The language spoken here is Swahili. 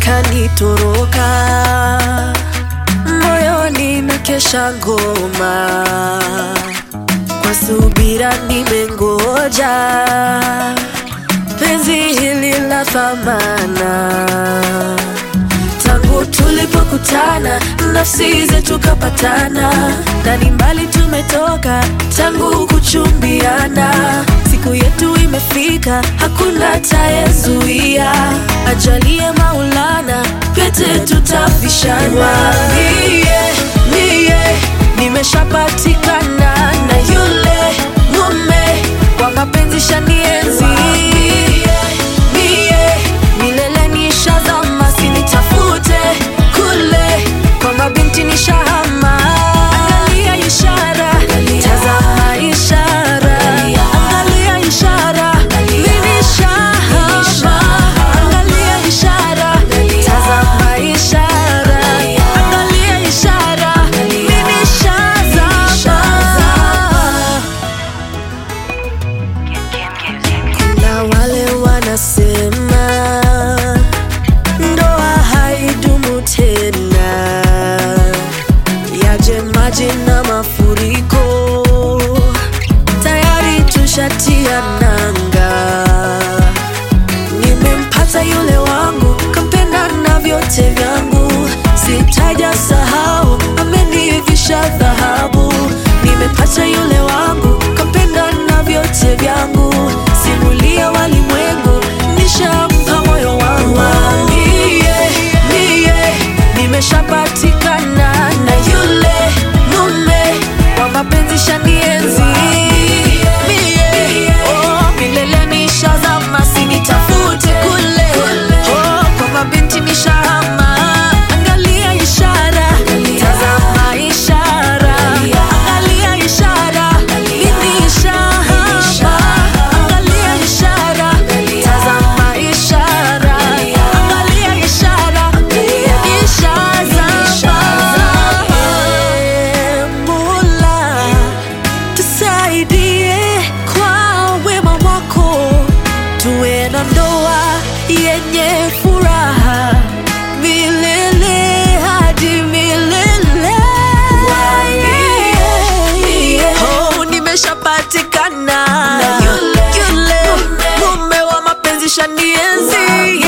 kanitoroka moyoni na kesha ngoma kwa subira nimengoja penzi hili la thamana tangu tulipokutana nafsi zetu kapatana na ni mbali tumetoka tangu kuchumbiana siku yetu imefika hakuna tayezuia ajalie maulana pete tutavishana mie mie nimeshapatikana na yule mume kwa mapenzi shanienzi mie milele nishazama sinitafute kule kwa mabinti nishahama angalia ishara tazama ishara angalia ishara mimi shahama angalia ishara tazama ishara angalia ishara mimi shazama na wale wanasema ndoa haidumu tena, yaje maji na mafuriko, tayari tushatia nanga. Nimempata yule wangu, kampenda na vyote vyangu, sitaja sahau, amenivisha dhahabu. Nimepata yule wangu, kampenda na vyote vyangu, simulia walimwengu, nishampa moyo wangu. Mie, mie, nimeshapatikana na yule mume wa mapenzi shanienzi. Mie, oh, milele nishazama, sinitafute kule, oh, kwa mabinti nishahama. Angalia ishara, tazama ishara, angalia ishara, mimi nishahama. Angalia ishara, tazama ishara, angalia ishara, mimi nishazama. Mola, tusaidie kwa wema wako, tuwe na ndoa yenye furaha milele hadi milele. Oh, nimeshapatikana yule mume wa mapenzi shanienzi